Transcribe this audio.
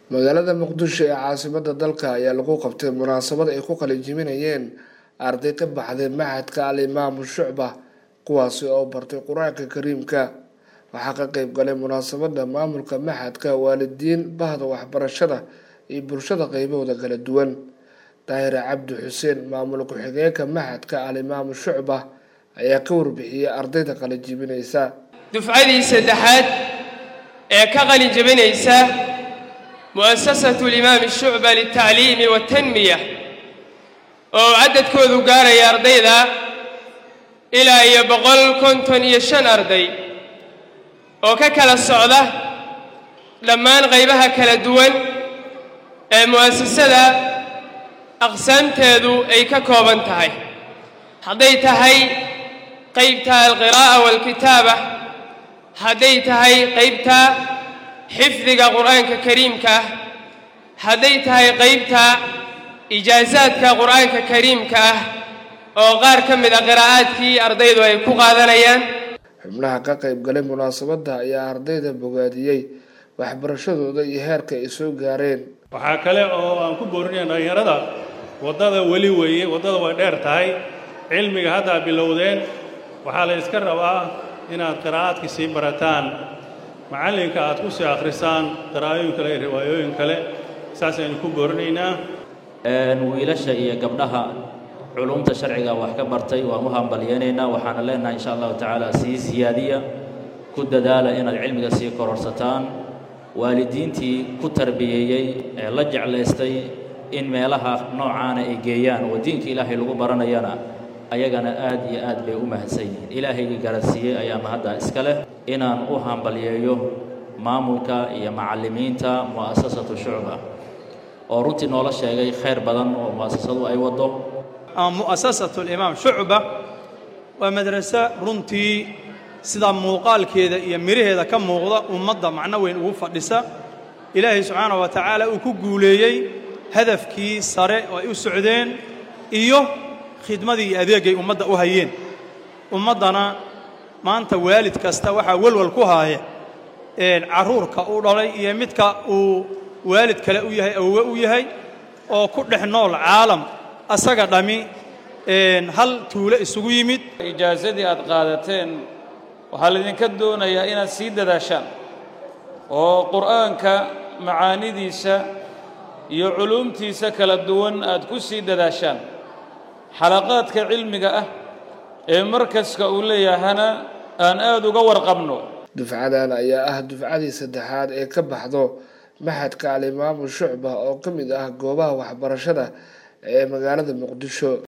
magaalada muqdisho ee caasimada dalka ayaa lagu qabtay munaasabad ay ku qalinjibinayeen arday ka baxday maxadka al imaamu shucba kuwaasi oo bartay qur-aanka kariimka waxaa ka qeyb galay munaasabada maamulka maxadka waalidiin bahda waxbarashada iyo bulshada qeybahooda kala duwan daahire cabdi xuseen maamul ku-xigeenka maxadka al imaamu shucba ayaa ka warbixiyey ardayda qalinjibinaysa dufcadii saddexaad ee ka qalin jabinaysa mu'asasatu limaami shucba liltacliimi waatanmiya oo cadadkoodu gaaraya ardayda ilaa iyo boqol konton iyo shan arday oo ka kala socda dhammaan qaybaha kala duwan ee mu'asasada aqsaamteedu ay ka kooban tahay hadday tahay qaybta alqiraa'a waalkitaaba hadday tahay qaybta xifdiga qur'aanka kariimka ah hadday tahay qaybta ijaasaadka qur'aanka kariimka ah oo qaar ka mid a qiraa'aadkii ardaydu ay ku qaadanayaan xubnaha ka qeyb galay munaasabadda ayaa ardayda bogaadiyey waxbarashadooda iyo heerka ay soo gaareen waxaa kale oo aan ku boorinaya dhallinyarada waddada weli weeye waddada way dheer tahay cilmiga haddaa bilowdeen waxaa la yska rabaa inaad qiraa'aadkii sii barataan macallinka aad ku sii akhrisaan qiraa'ooyin kale iyo riwaayooyin kale saasaynu ku boorinaynaa wiilasha iyo gabdhaha culumta sharciga wax ka bartay waan u hambalyeynaynaa waxaana leenahay insha allahu tacaala sii siyaadiya ku dadaala inaad cilmiga sii kororsataan waalidiintii ku tarbiyeeyey ee la jeclaystay in meelaha noocaana ay geeyaan oo diinka ilaahay lagu baranayana ayagana aad iyo aad bay u mahadsan yihiin ilaahaygii garansiiyey ayaa mahadda iska leh inaan u hambalyeeyo maamulka iyo macallimiinta mu'asasatu shucba oo runtii noola sheegay khayr badan oo mu'asasadu ay waddo mu'asasatu alimaam shucba waa madraso runtii sida muuqaalkeeda iyo midhaheeda ka muuqda ummadda macno weyn ugu fadhisa ilaahay subxaanahu wa tacaala uu ku guuleeyey hadafkii sare oo ay u socdeen iyo khidmadii iyo adeegay ummadda u hayeen ummaddana maanta waalid kasta waxaa welwal ku haaya carruurka u dhalay iyo midka uu waalid kale u yahay awowe u yahay oo ku dhex nool caalam asaga dhammi hal tuulo isugu yimid ijaasadii aad qaadateen waxaa laydinka doonayaa inaad sii dadaashaan oo qur'aanka macaanidiisa iyo culuumtiisa kala duwan aad ku sii dadaashaan xalaqaadka cilmiga ah ee markaska uu leeyahana aan aad uga warqabno dufcadan ayaa ah dufcadii saddexaad ee ka baxdo maxadka alimaamu shucba oo ka mid ah goobaha waxbarashada ee magaalada muqdisho